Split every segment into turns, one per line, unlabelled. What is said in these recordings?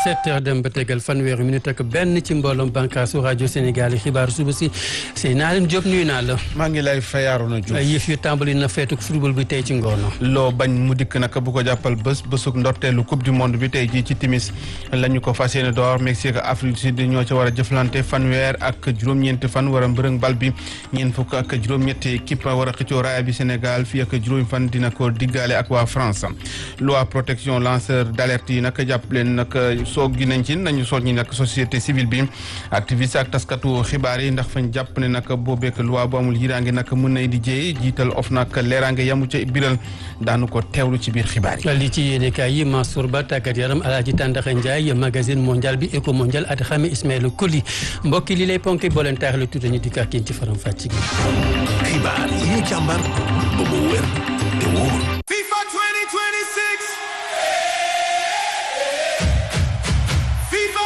sept heures dem ba tegal fanweeri minute ak benn ci mbooloom bànkaasu rajo Sénégal yi xibaaru suba si sëy naa leen Diop nuyu naa la.
maa ngi lay fayaaru na Diouf.
yëf yu tàmbali na feetu football bi tey ci ngoon.
loo bañ mu dikk nag bu ko jàppal bés bésug ndorteelu coupe du monde bi tey jii ci timis la ñu ko fas yéene door Mexique ak Afrique du Sud ñoo ca war a jëflante fanweer ak juróom-ñeenti fan war a mbërëng bal bi ñeent fukk ak juróom-ñetti équipe war a xëccoo raaya bi Sénégal fii ak juróomi fan dina ko diggaale ak waa France loi protection lanceur d'alerte yi nag jàpp leen nag soog gi nañ ci nañu soññi nag société civile bi activiste ak taskatu xibaar yi ndax fañ jàpp ne nag boobeek loi bu amul yiraange nag mën nay di jéey jiital of nag leeraange yamu ca biral daanu ko teewlu ci biir xibaar yi
li ci yéenekaay yi Mansour Ba tàggat yaram Alaaji Tàndaxa Njaay magazine mondial bi éco mondial at xame Ismaïla Koli mbokki li lay ponki boo leen taaxle tuuti ñu dikk ak yéen ci faram fàcc gi
xibaar yi ñu càmbar ba mu wér te wóor
FIFA 2026 FIFA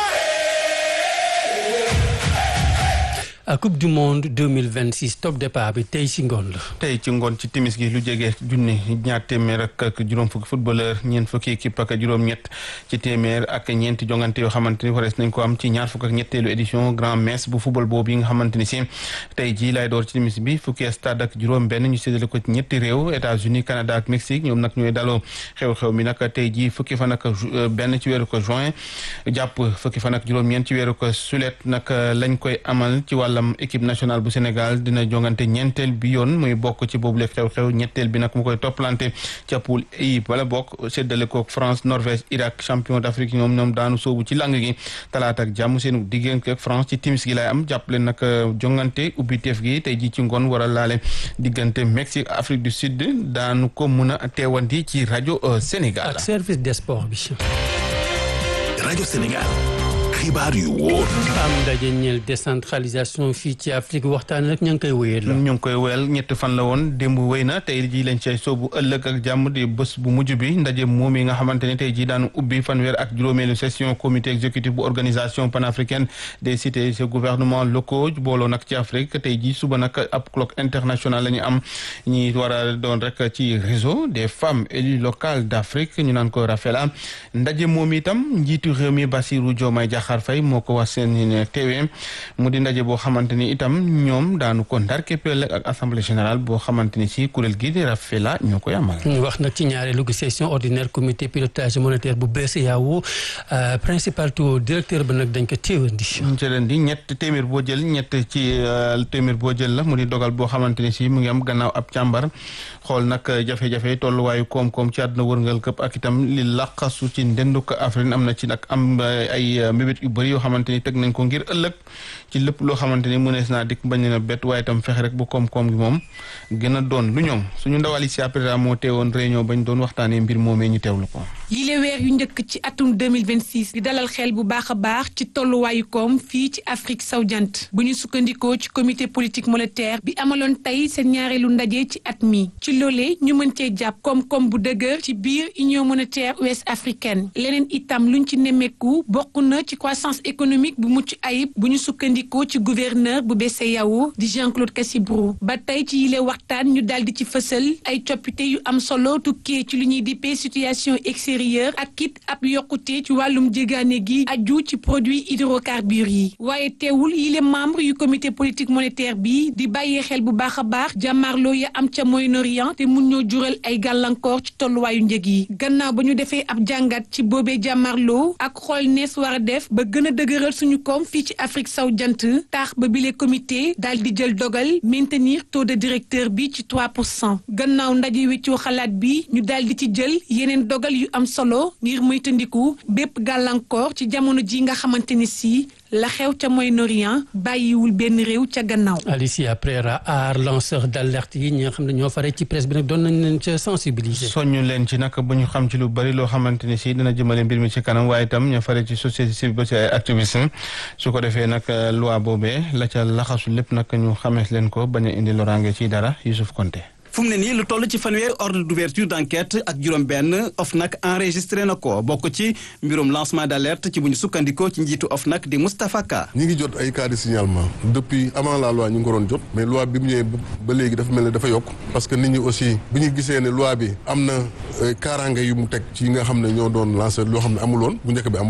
a coupe du monde 2026 top départ bi tey ci ngoon la
tey ci ngoon ci timis gi lu jege junni ñaar téeméer ak juróom fukki footballeur ñeent fukki équipe ak juróom-ñett ci téeméer ak ñeenti jongante yoo xamante ni warees nañ ko am ci ñaar fukk ak ñetteelu édition grand messe bu football boobu yi nga xamante ni si tey jii lay door ci timis bi fukki stade ak juróom benn ñu séddale ko ci ñetti réew États-Unis Canada ak Mexique ñoom nag ñooy daloo xew-xew mi nag tey jii fukki fan ak benn ci weeru ko juin jàpp fukki fan ak juróom-ñeent ci weeru ko sulet nag lañ koy amal ci wàllam équipe nationale bu Sénégal dina jongante ñeenteel bi yoon muy bokk ci boobule xew-xew ñetteel bi nag mu koy toppalante ca poule I wala bokk séddale ko France Norvège Irak champion d'Afrique ñoom ñoom daanu soobu ci lang gi talaata ak jàmm seenu diggante ak France ci timis gi lay am jàppale nag jongante ubbi teef gi tey ji ci ngoon war a laale diggante Mexique Afrique du Sud daanu ko mun a teewandi ci rajo Sénégal.
ak service des sports bi.
rajo Sénégal xibaar yu wóor
am ndaje ñeel décentralisation fii ci Afrique waxtaan rek ña ngi koy wéyal la.
ñu ngi koy wéyal ñetti fan la woon démb wéy na tey jii lañ cay soobu ëllëg ak jàmm di bés bu mujj bi ndaje moom yi nga xamante ne tey jii daanu ubbi fanweer ak juróomeelu session comité exécutif bu organisation panafricaine des cités et gouvernements locaux booloo nag ci Afrique tey jii suba nag ab colloque international la ñu am ñi war a doon rek ci réseau des femmes élues locales d'Afrique ñu naan ko Rafela ndaje moom itam njiitu réew mi Bassirou Diomaye Diakhar Faye moo ko wax seen teewee mu di ndaje boo xamante ni itam ñoom daanu ko ndar képpeel ak assemblée générale boo xamante ni si kuréel gi di Rafela ñoo koy amal.
ñu wax nag ci ñaareelu session ordinaire comité pilotage monétaire bu BCEAO principal taux directeur ba nag dañ ko téewandi.
ñu ci leen di ñett téeméer boo jël ñett ci téeméer boo jël la mu di dogal boo xamante ni si mu ngi am gannaaw ab càmbar xool nag jafe-jafe tolluwaayu koom-koom ci àdduna wërngal këpp ak itam li laqasu ci ndenduk Afrique am na ci nag am ay mbébét yu bëri yoo xamante ni teg nañ ko ngir ëllëg ci lépp loo xamante ni mënees naa dikk bañ na bett waaye itam fexe rek bu koom-koom gi moom gën a doon lu ñoom suñu ndawal yi si après moo teewoon réunion bañ doon waxtaanee mbir moomee ñu teewlu ko.
yile weer yu njëkk ci atum 2026 di dalal xel bu baax a baax ci tolluwaayu koom fii ci Afrique sowu-jant bu ñu sukkandikoo ci comité politique monétaire bi amaloon tey seen ñaareelu ndaje ci at mi ci loolee ñu mën cee jàpp koom-koom bu dëgër ci biir union monétaire ouest africaine leneen itam luñ ci nemmeeku bokk na ci croissance économique bu mucc ayib bu ñu sukkandikoo ci gouverneur bu BCEAO di Jean-Claude Cassibrou ba tey ci yile waxtaan ñu daal di ci fësal ay coppite yu am solo tukkee ci lu ñuy dippee situation extérieure ak kit ab yokkute ci wàllum jégaane gi aju ci produit hydrocarbures yi waaye teewul yile membre yu comité politique monétaire bi di bàyyee xel bu baax a baax jàmmaarloo ya am ca Moyen-Orient te mun ñoo jural ay gàllankoor ci tolluwaayu njëg yi gannaaw ba ñu defee ab jàngat ci boobee jàmmaarloo ak xool nees war a def ba gën a dëgëral suñu koom fii ci Afrique saw jant taax ba bile comité daal di jël dogal maintenir taux de directeur bi ci 3 pour cent gannaaw ndaje weccoo xalaat bi ñu daal di ci jël yeneen dogal yu am solo ngir moytandiku bépp gàllankoor ci jamono ji nga xamante ni si la xew ca Moyen-Orient bàyyiwul benn réew ca gannaaw.
Alicia Prera aar lanceur d'alerte yi ñi nga xam ne ñoo fare ci presse bi nag doon nañ leen ca sensibiliser.
soññu leen ci nag ba ñu xam ci lu bari loo xamante ni si dina jëmale mbir mi ci kanam waaye itam ña fare ci société civile ba ci ay activistes su ko defee nag loi boobee la ca laxasu lépp nag ñu xamees leen ko bañ a indi loraange ci dara Youssouf Konté.
fu mu ne nii lu toll ci fanweeri ordre d'ouverture d'enquête ak juróom-benn OFNAC enregistré na ko bokk ci mbirum lancement d'alerte ci bu ñu sukkandikoo ci njiitu OFNAC di Moustapha Ka.
ñi ngi jot ay cas de signalement depuis avant la loi ñu ngi ko doon jot mais loi bi mu ñëwee ba léegi dafa mel ne dafa yokk parce que nit ñi aussi bi ñu gisee ne loi bi am na kaaraange yu mu teg ci nga xam ne ñoo doon lanceur loo xam ne amuloon bu njëkk bi amuloon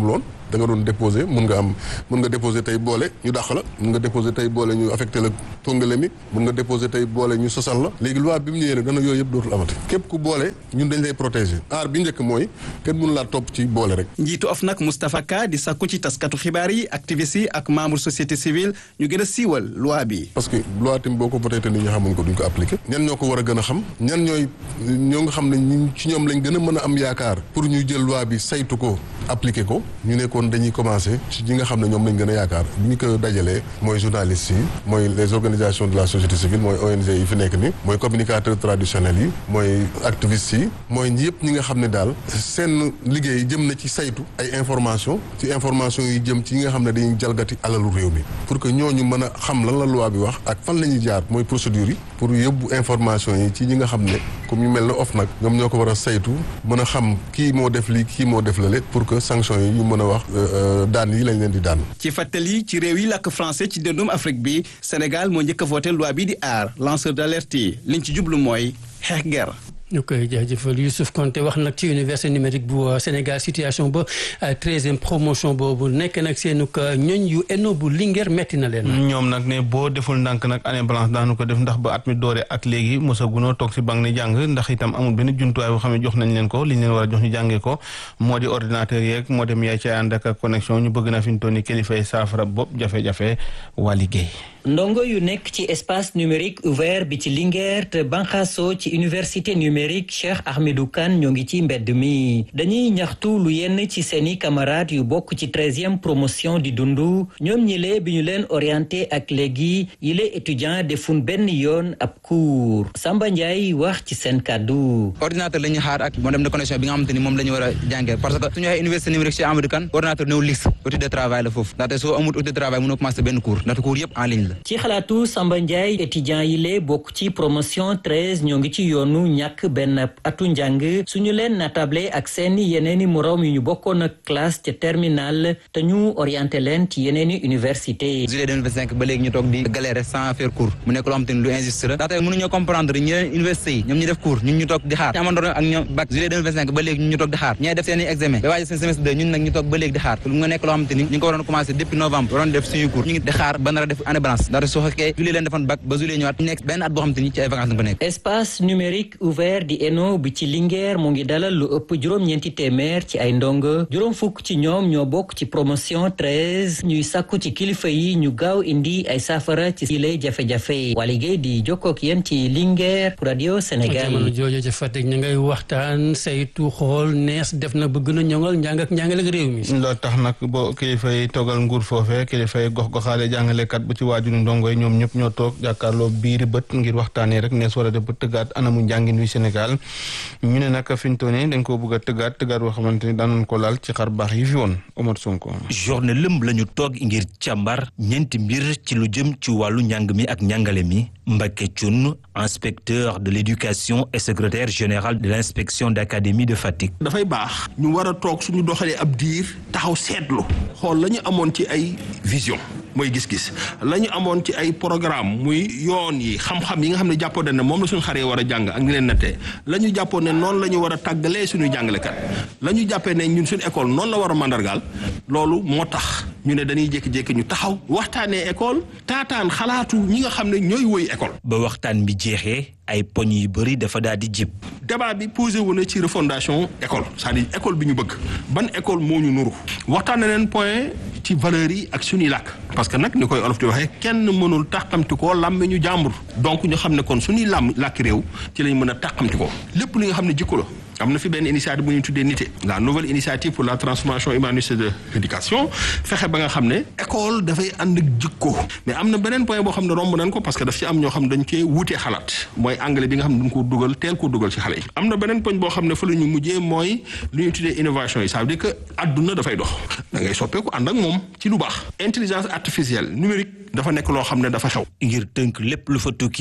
da nga doon déposé mun nga am mun nga déposé tey boole ñu dàq la mun nga déposé tey boole ñu affecté la tongale mi mun nga déposé tey boole ñu sosal la léegi loi bi mu ñëwee nag dana yooyu yëpp dootul amati képp ku boole ñun dañ lay protéger aar bi njëkk mooy kenn mun laa topp ci boole rek
njiitu OFNAC Moustapha Ka di sakku ci taskatu xibaar yi activistes yi ak membre société civile ñu gën a siiwal loi bi
parce que loi tamit boo ko voté te nit ñi xamuñ ko duñ ko appliqué ñan ñoo ko war a gën a xam ñan ñooy ñoo nga xam ne ñu ci ñoom lañ gën a mën a am yaakaar pour ñu jël loi bi saytu ko appliqué ko ñu nekkoon dañuy commencé ci ñi nga xam ne ñoom lañ gën a yaakaar bi ñu ko dajalee mooy journalistes yi mooy les organisations de la société civile mooy ONG yi fi nekk ni mooy communicateurs traditionnels yi mooy activistes yi mooy yëpp ñi nga xam ne daal seen liggéey jëm na ci saytu ay information ci information yi jëm ci ñi nga xam ne dañuy jalgati alalu réew mi pour que ñooñu mën a xam lan la loi bi wax ak fan la ñuy jaar mooy procédure yi pour yóbbu information yi ci ñi nga xam ne comme ñu mel ne OFNAC ñoom ñoo ko war a saytu mën a xam kii moo def lii kii moo def lale pour que sanction yi ñu mën a wax daan yi lañ leen di daan
ci fàttali ci réew yi làkk français ci dëndum Afrique bi Sénégal moo njëkk a voté loi bi di aar lanceur d'alerte yi liñ ci jublu mooy xeex guerre
ñu koy jaajëfal Youssouf Konté wax nag ci université numérique bu Sénégal situation ba treizième promotion boobu nekk nag seenu ñoñ yu eno bu Linguère metti na leen.
ñoom nag ne boo deful ndànk nag année blanche daanu ko def ndax ba at mi doore ak léegi mosagunoo toog si banque ni jàng ndax itam amul benn jumtuwaay boo xam ne jox nañ leen ko li ñu leen war a jox ñu jàngee ko moo di ordinateur yeeg moo dem yaay ca ànd ak connexion ñu bëgg na fi ñu toll nii kilifa yi saafara bopp jafe-jafe waa liggéey.
ndongo yu nekk ci espace numérique ouvert bi ci Linguère te banxaso ci université numérique Cheikh Ahmedou Kane ñoo ngi ci mbedd mi dañuy ñaxtu lu yenn ci seeni camarades yu bokk ci treizième promotion di dundu ñoom ñile bi ñu leen orienté ak léegi yile étudiant defun benn yoon ab cours Samba Ndiaye wax ci seen kàddu
ordinateur la ñuy xaar ak modem de connexion bi nga xamante ni moom la ñu war a jàngee parce que suñu waxee université numérique Cheikh Ahmedou Kane ordinateur néew liste outil de travail la foofu ndaxte soo amul outil de travail mënoo commencé benn cours ndaxte cours yëpp en ligne la
ci xalaatu Samba Ndiaye étudiant yi lee bokk ci promotion treize ñoo ngi ci yoonu ñàkk benn atu njàng suñu leen natable ak seeni yeneeni moroom yu ñu bokkoon ak classe ca terminal te ñu orienté leen ci yeneeni université
juillet 2025 ba léegi ñu toog di galérer sans faire cours mu nekk loo xam te ni lu injuste la ndaxte mënuñoo comprendre ñi leen université yi ñoom ñu def cours ñun ñu toog di xaar ñu amandoon ak ñoom bac juillet 2025 ba léegi ñun ñu toog di xaar ñee def seeni examen ba waaje seen semestre 2 ñun nag ñu toog ba léegi di xaar lu nga nekk loo xam te ni ñu ngi ko waroon commencé depuis novembre waroon def suñu cours ñu ngi di xaar ba nar a def année blanche ndaxte soo fekkee juillet leen defoon bac ba juillet ñëwaat ñu nekk benn at boo xam te ni ci ay vacances nga ko nekk
espace numérique ouvert di ENO bi ci Linguère mu ngi dalal lu ëpp juróom-ñeenti téeméer ci ay ndongo juróom fukk ci ñoom ñoo bokk ci promotion treize ñuy sàkku ci kilifa yi ñu gaaw indi ay saafara ci yile jafe-jafe waa liggéey di jokkook yéen ci Linguère pour radio Sénégal.
jamono jooju ca Fatick ñu ngay waxtaan saytu xool nees def na ba gën a ñoŋal njàng ak njàngale ak réew mi.
loolu tax nag boo kilifa yi toogal nguur foofee kilifa yi gox goxaale jàngalekat bu ci waajuru ndongo yi ñoom ñëpp ñoo toog jàkkaarloo biiri bët ngir waxtaanee rek nees war a def ba tëggaat anamu njàngin wi Sénégal ñu ne nag fi ñu toll nii dañ koo bëgg a tëggaat tëggaat boo xamante ni daanoon ko laal ci xar baax yi fi woon Omar Sonko.
journée lëmb la ñu toog ngir càmbar ñeenti mbir ci lu jëm ci wàllu njàng mi ak njàngale mi Mbacké Thioune inspecteur de l'éducation et secrétaire général de l'inspection d'académie de Fatick.
dafay baax ñu war a toog suñu doxalee ab diir taxaw seetlu xool la ñu amoon ci ay vision mooy gis-gis la ñu amoon ci ay programme muy yoon yi xam-xam yi nga xam ne jàppoon ne moom la suñu xaree war a jàng ak ni leen nattee la ñu jàppoon ne noonu la ñu war a tàggalee suñuy jàngalekat la ñu jàppee ne ñun suñu école noonu la war a mandargaal loolu moo tax ñu ne dañuy jékki-jékki ñu taxaw waxtaanee école taataan xalaatu ñi nga xam ne ñooy woy école.
ba waxtaan bi jeexee ay poñ yu bëri dafa daal di jib.
débat bi posé wu na ci refondation école c'est-à-dire école bi ñu bëgg ban école moo ñu nuru waxtaan na leen point ci valeurs yi ak suñuy làkk parce que nag ni koy olof di waxee kenn mënul tàqamti koo làmme ñu jàmbur donc ñu xam ne kon suñuy làmm làkk réew ci lañ mën a tàqamti ko lépp li nga xam ne jikko la am na fi benn initiative bu ñuy tuddee nité la nouvelle initiative pour la transformation humaniste de l'éducation fexe ba nga xam ne école dafay ànd ak jikko mais am na beneen point boo xam ne romb nañ ko parce que daf ci am ñoo xam ne dañ koy wutee xalaat mooy anglais bi nga xam ne dañ ko dugal teel ko dugal ci xale yi am na beneen poñ boo xam ne fa la ñu mujjee mooy lu ñuy tuddee innovation yi ça veut dire que adduna dafay dox da ngay soppeeku ànd ak moom ci lu baax intelligence artificielle numérique dafa nekk loo xam ne dafa xew
ngir tënk lépp lu fa tukkee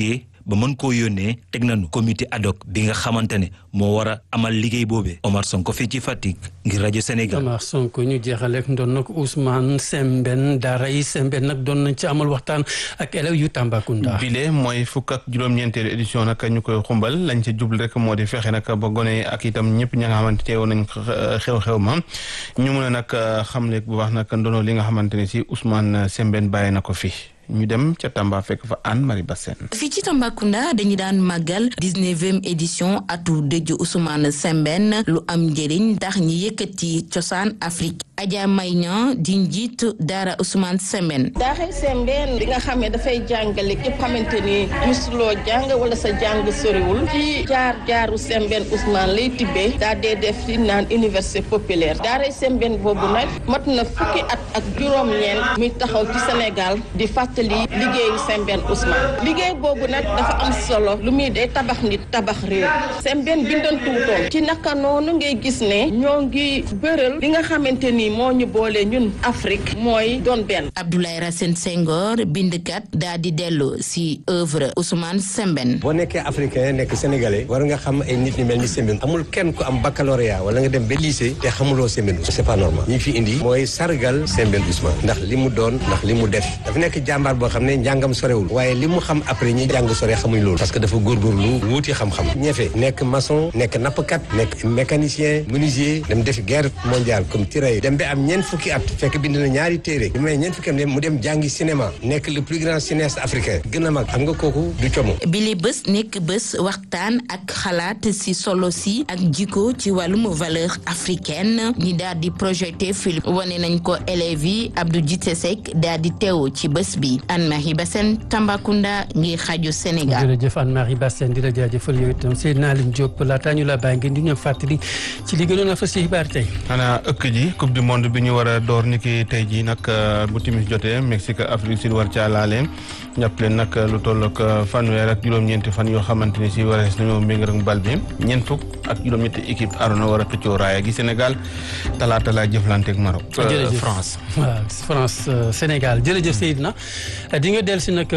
ba mën koo yónnee teg nañu comité ad hoc bi nga xamante ne moo war a amal liggéey boobee Omar Sonko fii ci Fatick ngir rajo Sénégal.
Omar Sonko ñu jeexale ak doon nag Ousmane Sembène daara yi Sembène nag doon nañ ci amal waxtaan ak élèves yu Tambacounda.
bile mooy fukk ak juróom-ñeenteelu édition nag ñu koy xumbal lañ ca jublu rek moo di fexe nag ba gone ak itam ñëpp ña nga xamante teewoon nañ xew-xew ma ñu mun a nag xamle bu baax nag ndono li nga xamante ne si Ousmane Sembène bàyyi na ko fi. ñu dem ca Tamba fekk fa Anne Marie Bassène
fii ci Tambacounda dañu daan màggal dix-neuvième édition atu dëju Ousmane Sembène lu am njëriñ ndax ñi yëkkati cosaan Afrique Adja Mayña di njiit daara Ousmane Sembène
daara Sembène bi nga xam ne dafay jàngale képp xamante ni musuloo jàng wala sa jàng soriwul ci jaar jaaru Sembène Ousmane lay tibbee daa dee def li naan université populaire daara Sembène boobu nag mat na fukki at ak juróom-ñeent muy taxaw ci Sénégal di fàttali liggéeyu Sembène Ousmane liggéey boobu nag dafa am solo lu muy day tabax nit tabax réew Sembène bindoon tuutoon ci naka noonu ngay gis ne ñoo ngi bëral li nga xamante ni moo ñu boole ñun Afrique mooy doon benn.
Abdoulaye Racine Senghor bindkat daa di dellu si œuvre Ousmane Sembène.
boo nekkee africain nekk sénégalais war nga xam ay nit ñu mel ni Sembène amul kenn ku am baccalauréat wala nga dem ba lycée te xamuloo Sembène c'est pas normal ñi fi indi mooy sargal Sembène Ousmane ndax li mu doon ndax li mu def dafa nekk jàmbaar boo xam ne njàngam sorewul waaye li mu xam après ñi jàng sore xamuñ loolu parce que dafa góorgóorlu wuuti xam-xam ñeefe nekk maçon nekk nappkat nekk mécanicien menuisier dem def guerre mondiale comme tirailleur dem ba am ñeent fukki at fekk bind na ñaari téere bi may ñeent fukki at mu dem jàngi cinéma nekk le plus grand cinéaste africain gën a mag xam nga kooku du como
bile bés nekk bés waxtaan ak xalaat si solo si ak jikko ci wàllum valeur africaine ñi daal di projeté film wane nañ ko élèves yi Abdou Djité Seck daal di teew ci bés bi Anne-Marie Bassène Tambacounda ngir xaju Sénégal.
jërëjëf Anne-Marie Bassène di la jaajëfal yow itam Seydina Aline Diop laataa ñu la bàyyi ngeen di ñëw fàttali ci li gënoon a fas ci xibaar tey.
xanaa ëkk ji coupe du monde bi ñu war a door ni ki tey jii nag bu timis jotee Mexique Afrique Sud war caa laale jàpp leen nag lu toll ak fanweer ak juróom-ñeenti fan yoo xamante ni si warees nañoo mbéng rek bal bi ñeent fukk ak juróom-ñetti équipe arona war a xëccoo raaya gi Sénégal talaata laa jëflante ak Maroc.
jërëjëf
France.
waaw France Sénégal jërëjëf Seydina di nga dellu si nag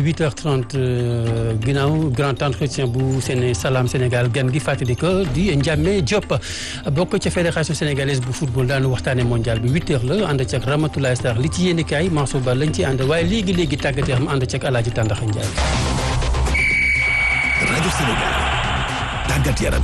8h30 ginnaaw grand entretien bu Séné Salam Sénégal gan gi fàttali ko di Ndiamé Diop bokk ca fédération sénégalaise bu football daanu waxtaane mondial bi 8h la ànd ci ak Ramatoulaye Sarr li ci yéeni kaay Mansour Ba lañ ci ànd waaye léegi léegi tàggat yaram ànd ci ak Alaaji Tàndaxa Njaay
rajo Sénégal tàggat yaram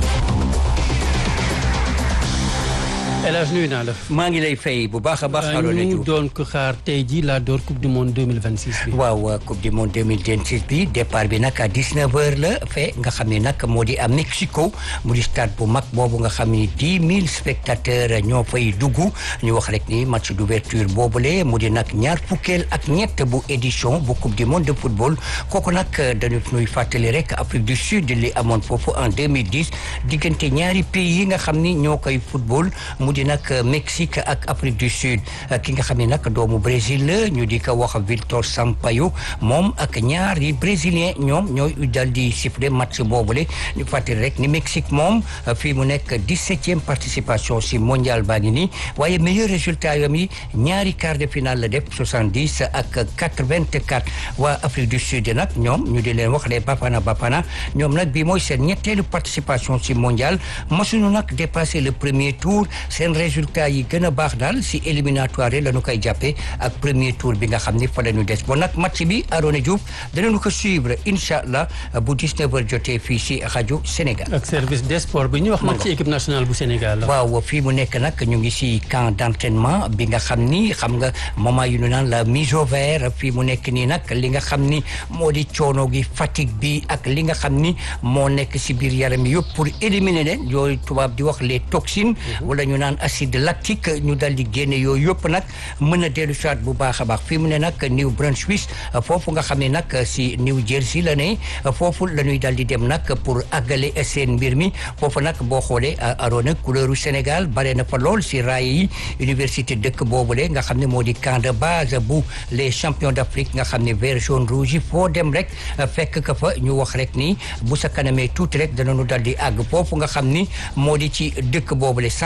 El Hadj nuyu naa la.
maa ngi lay fay bu baax a baax. Arona
ñu
Diouf
doon ko xaar tey jii laa door coupe du monde 2026 bi.
waaw coupe du monde 2026 bi départ bi nag à 19h la fe nga xam ne nag moo di à Mexico mu di stade bu mag boobu nga xam ni 10 000 spectateurs ñoo fay dugg ñu wax rek ni match d'ouverture boobule mu di nag ñaar fukkeel ak ñett bu édition bu coupe du monde de football kooku nag dañu nuy fàttali rek Afrique du Sud li amoon foofu en 2010 diggante ñaari pays yi nga xam ni ñoo koy football. mu di nag Mexique ak Afrique du Sud ki nga xam ne nag doomu Brésil la ñu di ko wax Victor Sampaio moom ak ñaari brésilien ñoom ñooy dal di siffler match boobule ñu fàttali rek ni Mexique moom fii mu nekk dix-septième participation si mondial baa ngi nii waaye meilleur résultat yam yi ñaari quart de finale la def soixante-dix ak quatre-vingt-quatre waa Afrique du Sud nag ñoom ñu di leen wax les Bafana Bafana ñoom nag bii mooy seen ñetteelu participation si mondial masuñu nag dépasser le premier tour seen résultat yi gën a baax daal si éliminatoire yi la ñu koy jàppee ak premier tour bi nga xam ni fa la ñu des bon nag match bi Arona Diouf danañu ko suivre incha allah bu 19h jotee fii si rajo Sénégal.
ak service des sports bi ñu wax nag ci équipe nationale bu Sénégal.
waaw fii mu nekk nag ñu ngi si camp d'entraînement bi nga xam ni xam nga moment yu ñu naan la mise au vert fii mu nekk nii nag li nga xam ni moo di coono gi fatigue bi ak li nga xam ni moo nekk si biir yaram yëpp pour éliminer leen yooyu tubaab di wax les toxines. wala ñu naan acide lactique ñu dal di génne yooyu yëpp nag mën a dellu soit bu baax a baax fii mu ne nag New Brunswick foofu nga xam ne nag si New Jersey la ne foofu la ñuy dal di dem nag pour àggale seen mbir mi foofu nag boo xoolee Arona couleuru Sénégal bare na fa lool si raay yi université dëkk boobule nga xam ne moo di camp de base bu les champions d'Afrique nga xam ne vert jaune rouge yi foo dem rek fekk ka fa ñu wax rek ni bu sa kanamee tuuti rek danañu dal di àgg foofu nga xam ni moo di ci dëkk boobule centre d'entraînement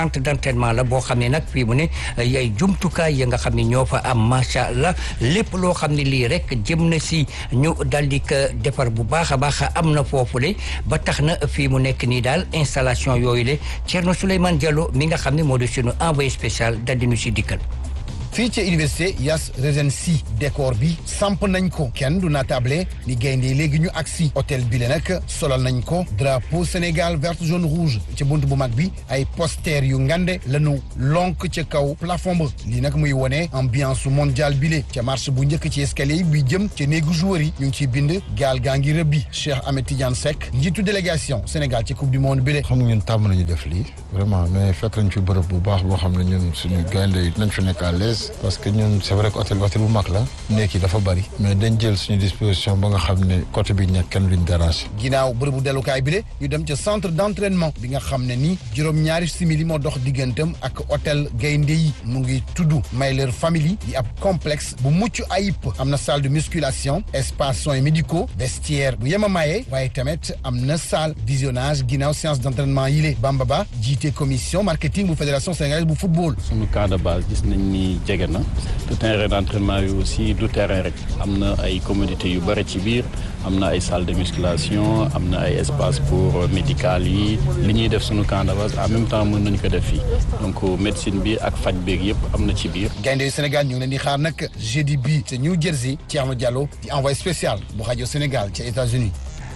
d'entraînement la boo xam ne nag fii mu ne ay jumtukaay ya nga xam ne ñoo fa am macha allah lépp loo xam ne lii rek jëm na si ñu dal di ko defar bu baax a baax am na foofule ba tax na fii mu nekk nii daal installation yooyu le Thierno Souleymane Diallo mi nga xam ne moo di sunu envoyé spécial dal di nu si dikkal.
fii ca université Yas Regency décor bi samp nañ ko kenn du natable ni gaynde léegi ñu agsi hôtel bi le nag solal nañ ko drapeau Sénégal vert jaune rouge ca bunt bu mag bi ay poster yu ngande lañu lonk ca kaw plafond ba lii nag muy wone ambiance mondial bi le ca marche bu njëkk ci escalier yi bi jëm ca néegu joueur yi ñu ngi ciy bind gaal gaa ngi rëbbi Cheikh Ahmed Tidiane Seck njiitu délégation Sénégal ci coupe du monde bi le
xam nga ñun tàmm nañu def lii vraiment mais fekk nañ fi bërëb bu baax boo xam ne ñun suñu gaynde yi nañ fi nekk à l'aise parce que ñun c'est vrai que hôtel bi hôtel bu mag la nekk yi dafa bari mais dañ jël suñu disposition ba nga xam ne côté bi ñekk kenn luñ déranger
ginnaaw bërëbu dellukaay bi de ñu dem ca centre d'entraînement bi nga xam ne ni juróom-ñaari simili moo dox diggantam ak hôtel gaynde yi mu ngi tudd Mayler Family di ab complexe bu mucc ayib am na salle de musculation espace soins médicaux vestiaire bu yema maye waaye tamit am na salle visionnage ginnaaw séance d'entraînement yi le Bamba Ba jiite commission marketing bu fédération sénégalaise bu football
suñu camp de base gis nañ ni jege na te terrain d'entraînement yi aussi du terrain rek am na ay commodités yu bëri ci biir am na ay salle de musculation am na ay espace pour médical yi li ñuy def suñu camp de base en même temps mën nañu ko def fii donc médecine bi ak faj beeg yëpp am na ci biir.
gaynde yu Sénégal ñu ngi leen di xaar nag jeudi bi te New Jersey Thierno Diallo di envoyé spécial bu rajo Sénégal ci États-Unis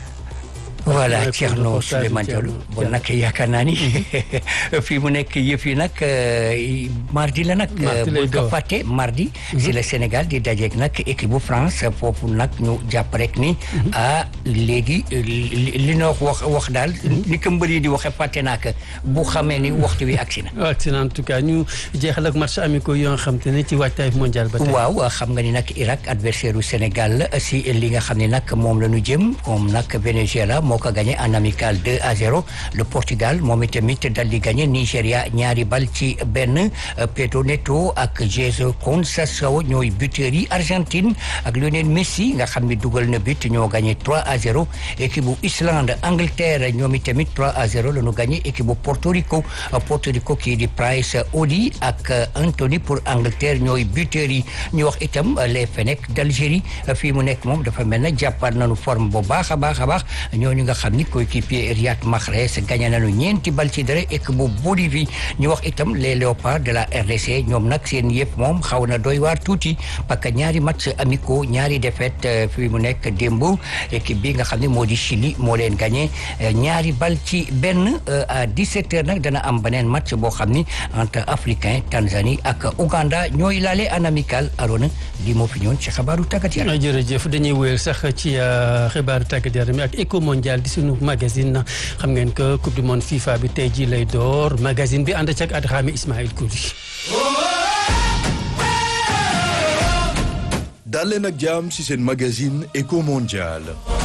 voilà Thierno Souleymane Diallo bon nag yaakaar naa ni fii mu nekk yëf yi nag mardi la nag bul ko fàtte mardi si le Sénégal di dajeek nag équipe bu France foofu nag ñu jàpp rek ni ah léegi li noo wax wax daal ni ko mbër yi di waxe fàtte naa ko bu xamee ni waxtu wi agsi na
agsi na en tout cas ñu jeexal ak match amicaux yoo nga xam te ne ci waajtaay mondial ba tey
waaw xam nga ni nag Irak adversaire u Sénégal la si li nga xam ne nag moom la ñu jëm moom nag Venezuela moo ko gagné en amical 2 à 0 le Portugal moom itamit dal di gagné Nigéria ñaari bal ci benn Pedro Neto ak Jesus Conceição ñooy buteurs yi Argentine ak Lionel Messi nga xam ne dugal na but ñoo gagné 3 à 0 équipe bu Islande Angleterre ñoom itamit 3 à 0 la ñu gagné équipe bu Porto Rico Porto Rico kii di Price Odi ak Anthony pour Angleterre ñooy buteurs yi ñu wax itam les Fennecs d'Algérie fii mu nekk moom dafa mel na jàppaat nañu forme bu baax a baax a baax ñooñu nga xam ni coéquipier Riyad Mahrez gagné nañu ñeenti bal ci dara équipe bu Bolivie ñu wax itam les léopards de la RDC ñoom nag seen yëpp moom xaw na doy waar tuuti parce que ñaari match amicaux ñaari défaite fi mu nekk démb équipe bi nga xam ne moo di Chili moo leen gagné ñaari bal ci benn à 17 heures nag dana am beneen match boo xam ni entre africain Tanzanie ak Ouganda ñooy laale en amical Arona lii moo fi ñëwoon ci xabaaru tàggat yaram.
jërëjëf dañuy wéyal sax ci xibaaru tàggat yaram ak éco mondial di sunu magazine xam ngeen que coupe du monde FIFA bi tey jii lay door magazine bi ànd ak Adxaami Ismaïl Kouli.
daal leen ak jàmm ci seen magazine éco mondial.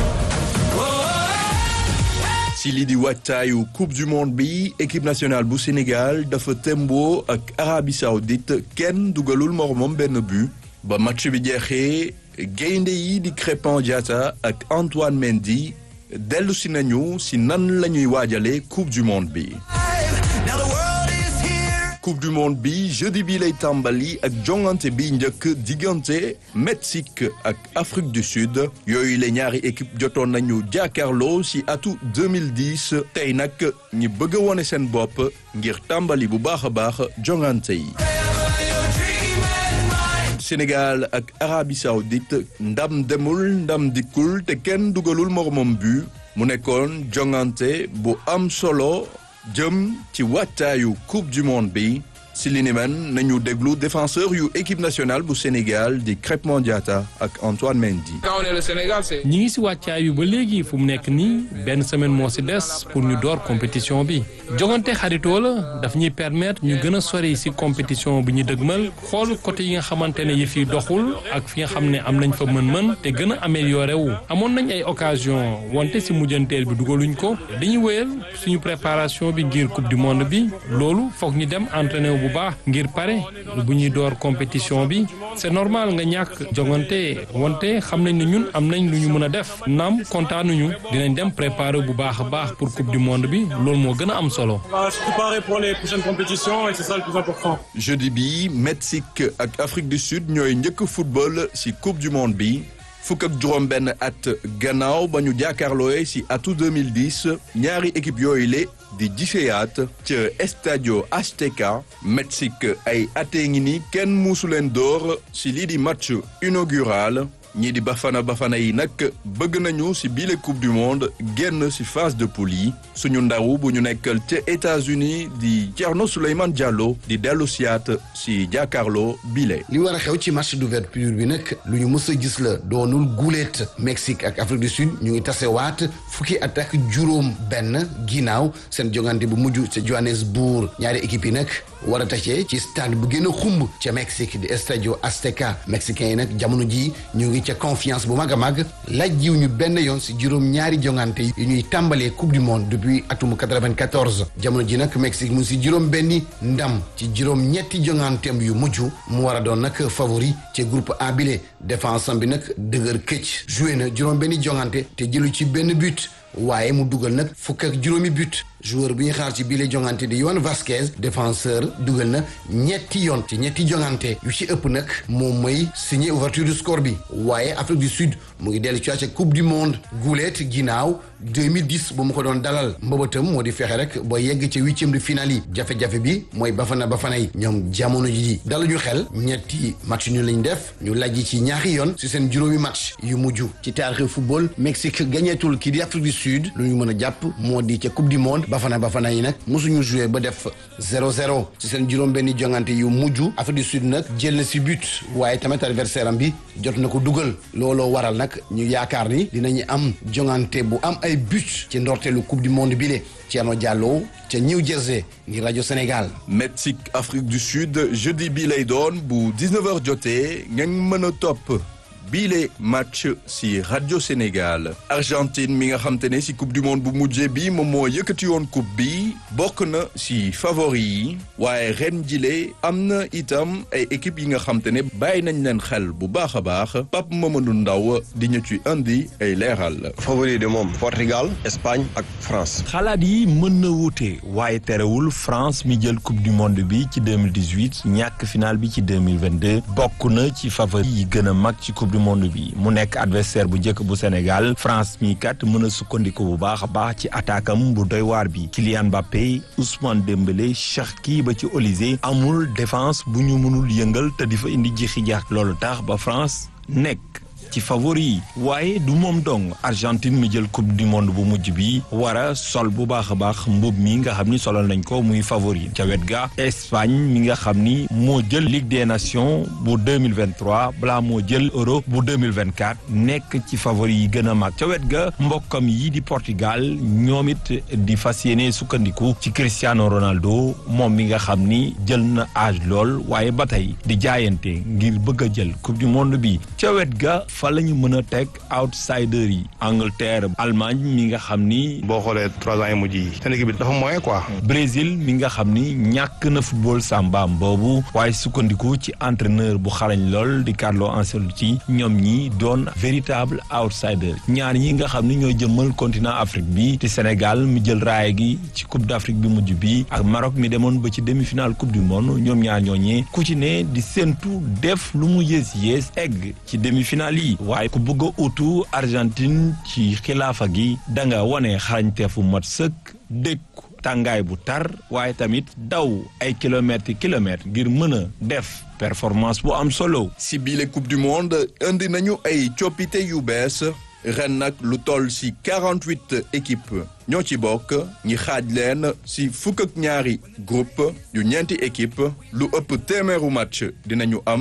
si lii di wàccaayu coupe du monde bi équipe nationale bu Sénégal dafa tembo ak Arabie Saoudite kenn dugalul moromam benn but ba match bi jeexee gaynde yi di Crépin Diatta ak Antoine Mendy dellu si nañu si nan la ñuy waajale coupe du monde bi coupe du monde bi jeudi bi lay tàmbali ak jongante bi njëkk diggante Mexique ak Afrique du Sud yooyu la ñaari équipe jotoon nañu jàkkaarloo ci atu 2010 tey nag ñi bëgg a wone seen bopp ngir tàmbali bu baax a baax jongante yi Sénégal ak Arabie Saoudite ndam demul ndam dikkul te kenn dugalul moromam bu mu nekkoon jongante bu am solo jëm ci wattaayu coupe du monde bi si li ni men nañu déglu défenseur yu équipe nationale bu Sénégal di Crépin Diatta ak Antoine Mendy.
ñi ngi si wàccaay bi ba léegi fu mu nekk nii benn semaine moo si des pour ñu door compétition bi jogante xaritoo la daf ñuy permettre ñu gën a sori si compétition bi ñu dëgmal xool côté yi nga xamante ne yëf yi doxul ak fi nga xam ne am nañ fa mën-mën te gën a amélioré wu amoon nañ ay occasion wante si mujjanteel bi dugaluñ ko dañuy wéyal suñu préparation bi ngir coupe du monde bi loolu foog ñu dem entraîné wu bu baax ngir pare bu ñuy door compétition bi c'est normal nga ñàkk jongante wante xam nañ ne ñun am nañ lu ñu mën a def naam kontaanuñu dinañ dem préparer bu baax a baax pour coupe du monde bi loolu moo gën a am solo.
On va se préparer pour les prochaines compétitions et c'est ça le plus important.
jeudi bi Mexique ak Afrique du Sud ñooy njëkk football ci coupe du monde bi fukk ak juróom benn at gannaaw ba ñu jàkkaarlooye ci atu 2010 ñaari équipe yooyu le di giseyaat ca Estadio Azteca Mexique ay atee ngi ni kenn muusu leen door ci lii di match inaugural ñii di bafana bafana yi nag bëgg nañu ci bile coupe du monde génn ci phase de poule yi suñu ndaw bu ñu nekkal ca États-Unis di Thierno Souleymane Diallo di dellu siyaat ci jàkkaarloo bile.
li war a xew ci match d'ouverture bi nag lu ñu mës a gis la doonul guuleet Mexique ak Afrique du Sud ñu ngi tasewaat fukki at ak juróom benn ginnaaw seen jongante bu mujj ca Johannesburg ñaari équipe yi nag war a tase ci stade bu gën a xumb ca Mexique di Estadio Azteca mexicain yi nag jamono ji ñu ngi ca confiance bu mag a mag laaj jiw ñu benn yoon si juróom ñaari jongante yi ñuy tàmbalee coupe du monde depuis atum 94 jamono ji nag Mexique mu ngi si juróom benni ndam ci juróom ñetti jonganteem yu mujj mu war a doon nag favori ci groupe A bile défense am bi nag dëgër këcc joué na juróom benni jongante te jëlu ci benn but waaye mu dugal nag fukk ak juróomi but joueur bi ñu xaar ci biile jongante di Yohan Vasquez défenseur dugal na ñetti yoon ci ñetti jongante yu ci ëpp nag moom mooy signé ouverture du score bi waaye Afrique du Sud mu ngi dellu ci ca coupe du monde guuleet ginnaaw 2010 bu mu ko doon dalal mbëbëtam moo di fexe rek ba yegg ca huitième de finale yi jafe-jafe bi mooy bafana bafana yi ñoom jamono ji daluñu xel ñetti match ñu lañ def ñu lajj ci ñaari yoon si seen juróomi match yu mujj ci taarixu football Mexique gañeetul kii di Afrique du Sud lu ñu mën a jàpp moo di ca coupe du monde bafana bafana yi nag mosuñu joué ba def 0-0 ci seen juróom benni jongante yu mujj Afrique du Sud nag jël na si but waaye tamit adversaire am bi jot na ko dugal looloo waral nag ñu yaakaar ni dinañu am jongante bu am ay but ci ndorteelu coupe du monde bile Thierno Diallo ca New Jersey ngir rajo Sénégal.
Mexique Afrique du Sud jeudi bii lay doon bu 19h jotee ngeen mën a topp. biile match ci radio Sénégal Argentine mi nga xam te ne ci coupe du monde bu mujjee bi moom moo yëkkati woon coupe bi bokk na ci favori yi waaye ren jile am na itam ay équipe yi nga xam te ne bàyyi nañ leen xel bu baax a baax Pape Mamadou Ndaw di ñu ci indi ay leeral.
favori de moom Portugal Espagne ak France.
xalaat yi mën na wuute waaye terewul France mi jël coupe du monde bi ci 2018 ñàkk final bi ci 2022 bokk na ci favori yi gën a mag ci coupe du monde bi mu nekk adversaire bu njëkk bu Sénégal France mi kat mën a sukkandiku bu baax a baax ci attaque am bu doy waar bi Kylian Mbappé Ousmane Dembélé Cherki ba ci Olysée amul défense bu ñu mënul yëngal te di fa indi jixi jaax loolu tax ba France nekk ci favori yi waaye du moom dong Argentine mi jël coupe du monde bu mujj bi war a sol bu baax a baax mbub mi nga xam ni solal nañ ko muy favori ca wet ga Espagne mi nga xam ni moo jël Ligue des Nations bu 2023 balaa moo jël Euro bu 2024 nekk ci favori yi gën a mag ca wet ga mbokkam yi di Portugal ñoom it di fas yéene sukkandiku ci Cristiano Ronaldo moom mi nga xam ni jël na âge lool waaye ba tey di jaayante ngir bëgg a jël coupe du monde bi ca wet ga fa la ñu mën a teg outsider yi Angleterre Allemagne mi nga xam ni.
boo xoolee trois ans yi mujj yi seen équipe bi dafa moyen quoi.
Brésil mi nga xam ni ñàkk na football sambaam boobu waaye sukkandiku ci entraîneur bu xarañ lool di Carlo Ancelotti ñoom ñi doon véritable outsider ñaar ñi nga xam ni ñoo jëmmal continent Afrique bi te Sénégal mi jël raaya gi ci Coupe d'Afrique bi mujj bi ak Maroc mi demoon ba ci demi-finale Coupe du monde ñoom ñaar ñooñee ku ci ne di séentu def lu mu yées yées egg ci demi-finale yi. waaye ku bëgg a utu Argentine ci xilaafa gi da nga wane xarañteefu mat sëkk dékku tàngaay bu tar waaye tamit daw ay kilomètres kilomètres ngir mën a def performance bu am solo.
si biile coupe du monde indi nañu ay coppite yu bees ren nag lu toll si 48 équipes ñoo ci bokk ñi xaaj leen si fukk ak ñaari groupe yu ñeenti équipe lu ëpp téeméeru match dinañu am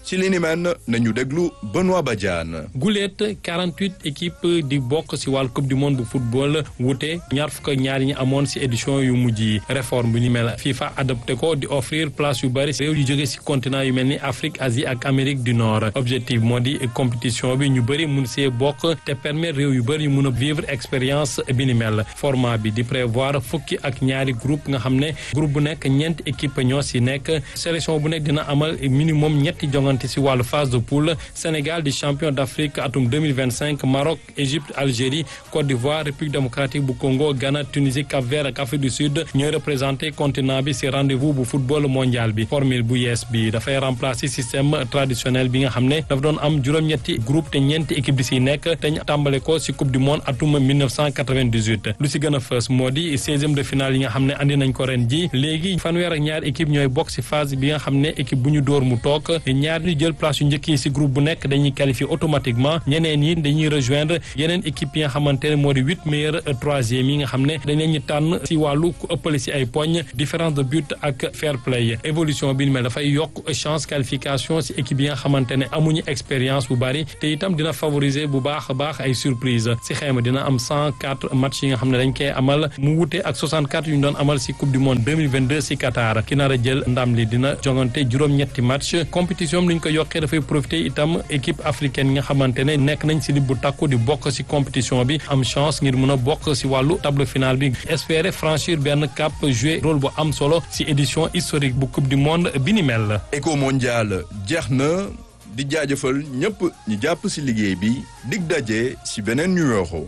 si li ni mel nañu déglu Benoît Badiane.
guleet 48 équipes di bokk si wàllu coupe du monde bu football wute ñaar fukk ak ñaar yi ñu amoon si édition yu mujj yi réforme bu ni mel FIFA adopté ko di offrir place yu bëri réew yu jóge si continent yu mel ni Afrique Asie ak Amérique du Nord objectif moo di compétition bi ñu bëri mun see bokk te permettre réew yu bëri yu mun a vivre expérience bi ni mel format bi di prévoir fukki ak ñaari groupe nga xam ne groupe bu nekk ñeenti équipe ñoo si nekk sélection bu nekk dina amal minimum ñetti jongante si wàllu phase de poule Sénégal di champion d'Afrique atum 2025 Maroc Égypte Algérie Côte d'Ivoire République démocratique bu Congo Ghana Tunisie Cap-Vert ak Afrique du Sud ñooy représenté continent bi si rendez-vous bu football mondial bi formule bu yees bi dafay remplacer système traditionnel bi nga xam ne dafa doon am juróom-ñetti groupe te ñeenti équipe di si nekk te ñu tàmbale ko si coupe du monde atum 1998 lu si gën a fës moo di seizième de finale yi nga xam ne andi nañ ko ren ji léegi fanweer ak ñaar équipe ñooy bokk si phase bi nga xam ne équipe bu ñu dóor mu toog ñaar ñu jël place yu njëkk yi si groupe bu nekk dañuy qualifier automatiquement ñeneen yi dañuy rejoindre yeneen équipe yi nga xamante ne moo di huit meilleurs troisième yi nga xam ne dañ leen ñu tànn si wàllu ku ëppale si ay poñ différence de but ak fair play évolution bi ni mel dafay yokk chance qualification si équipe yi nga xamante ne amuñu expérience bu bari te itam dina favoriser bu baax a baax ay surprise si xayma dina am cent quatre match yi nga xam ne dañ koy amal mu wute ak 64 yu ñu doon amal si coupe du monde 2022 si Qatar ki nar a jël ndam li dina jongante juróom-ñetti match compétition bi ni ñu ko yokkee dafay profiter itam équipe africaine yi nga xamante ne nekk nañ si li bu takku di bokk si compétition bi am chance ngir mën a bokk si wàllu table finale bi espérer franchir benn cap jouer rôle bu am solo si édition historique bu coupe du monde bi ni mel.
éco mondial jeex na di jaajëfal ñëpp ñi jàpp si liggéey bi dig daje si beneen numéro.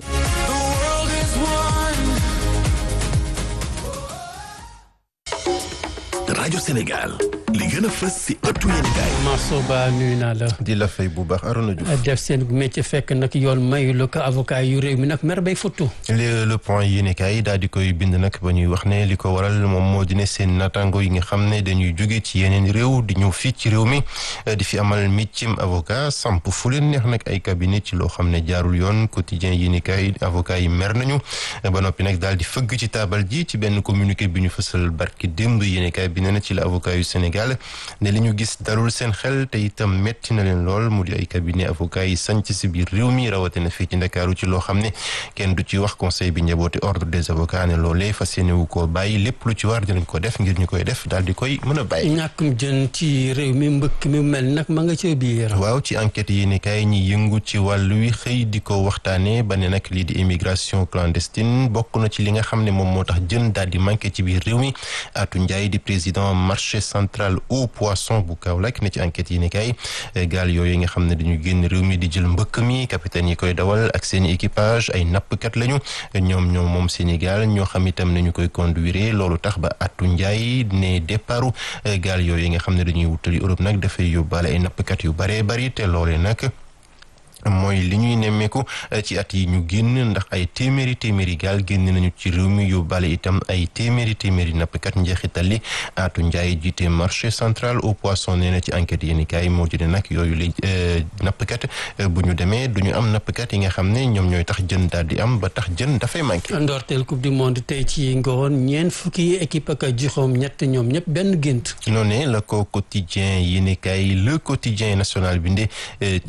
rajo Sénégal li gën a fës si ëttu yéenekaay
Marceau Ba nuyu naa la.
di la fay bu baax Arona Diouf.
def seen métier fekk nag yoon mayu la ko avocat yu réew mi nag mer bay futtu.
le le point yéenekaay daal di koy bind nag ba ñuy wax ne li ko waral moom moo di ne seen natango yi nga xam ne dañuy jóge ci yeneen réew di ñëw fii ci réew mi di fi amal métier avocat samp fu leen neex nag ay cabinet ci loo xam ne jaarul yoon quotidien yéenekaay avocat yi mer nañu ba noppi nag daal di fëgg ci taabal ji ci benn communiqué bi ñu fësal barki démb yéenekaay bi nee na ci la avocat yu Sénégal ne li ñu gis dalul seen xel te itam metti na leen lool mu di ay cabinet avocat yi sanc si biir réew mi rawatina fii ci Ndakaaru ci loo xam ne kenn du ci wax conseil bi njaboote ordre des avocats ne loolee fas yéene wu koo bàyyi lépp lu ci war dinañ ko def ngir ñu koy def daal di koy mën a bàyyi.
ñàkkum jën ci réew mi mbëkk mi mel nag ma nga ca biir.
waaw ci enquête yi ni kay ñi yëngu ci wàllu wi xëy di ko waxtaanee ba ne nag lii di immigration clandestine bokk na ci li nga xam ne moom moo tax jën daal di manqué ci biir réew mi Atou Ndiaye di président marché central au poisson bu Kaolack ne ci enquête yi ni kay gaal yooyu nga xam ne dañu génn réew mi di jël mbëkk mi capitaine yi koy dawal ak seen équipage ay nappkat lañu ñoom ñoom moom Sénégal ñoo xam itam nañu koy conduire loolu tax ba Atou Ndiaye ne départu gaal yooyu nga xam ne dañuy wutali Europe nag dafay yóbbaale ay nappkat yu baree bari te loolee nag mooy li ñuy nemmeeku ci at yi ñu génn ndax ay téeméeri téeméeri gaal génn nañu ci réew mi yóbbaale itam ay téeméeri téeméeri nappkat njeexital li Atou Ndiaye jiite marché central au poisson nee na ci enquête yéeni kaay moo di ne nag yooyu la nappkat bu ñu demee du ñu am nappkat yi nga xam ne ñoom ñooy tax jën daal di am ba tax jën dafay manqué.
ndorteel coupe du monde tey ci ngoon ñeent fukki équipe ak juróom ñett ñoom ñëpp benn gént.
noonu la ko quotidien yéeni kaay le quotidien national bi nde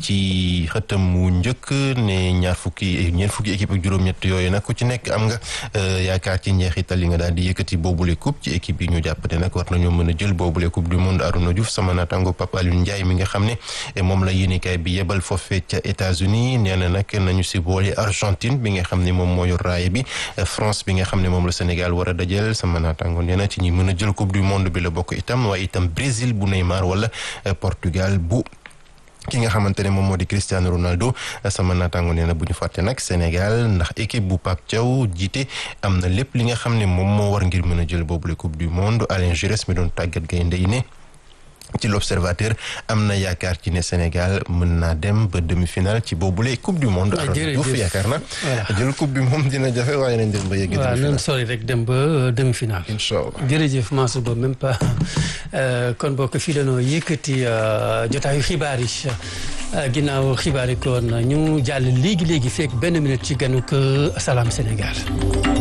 ci xëtam mu njëkk ne ñaar fukki ñeent fukki équipe ak juróom-ñett yooyu nag ku ci nekk am nga yaakaar ci njeexital yi nga daal di yëkkati boobule coupe ci équipe yi ñu jàppate nag war nañoo mën a jël boobule coupe du monde Arouna Diouf sama naataango Pape Alioune Ndiaye mi nga xam ne moom la yéenekaay bi yebal foofee ca États-Unis nee na nag nañu si boole Argentine bi nga xam ne moom moo yor raaye bi France bi nga xam ne moom la Sénégal war a dajal sama naataango nee na ci ñi mën a jël coupe du monde bi la bokk itam waaye itam Brésil bu Neymar wala Portugal bu ki nga xamante ne moom moo di Cristiano Ronaldo sama naataango nee na bu ñu fàtte nag Sénégal ndax équipe bu Pape Thiaw jiite am na lépp li nga xam ne moom moo war ngir mën a jël boobule coupe du monde Alain Giresse mi doon tàggat gaynde yi ne ci l'observateur am na yaakaar ci ne Sénégal mën naa dem ba demi-finale ci boobule coupe du monde.
jërëjëf
yaakaar na jël coupe bi moom dina jafe waaye nañ dem ba yegg
waaw nañ sori rek dem ba demi-finale.
incha allah
jërëjëf Mansour Ba même pas kon bokk fii dañoo yëkkati jotaayu xibaar yi ginnaaw xibaar yi kon ñu jàll léegi léegi fekk benn minute ci ganuk Salam Sénégal.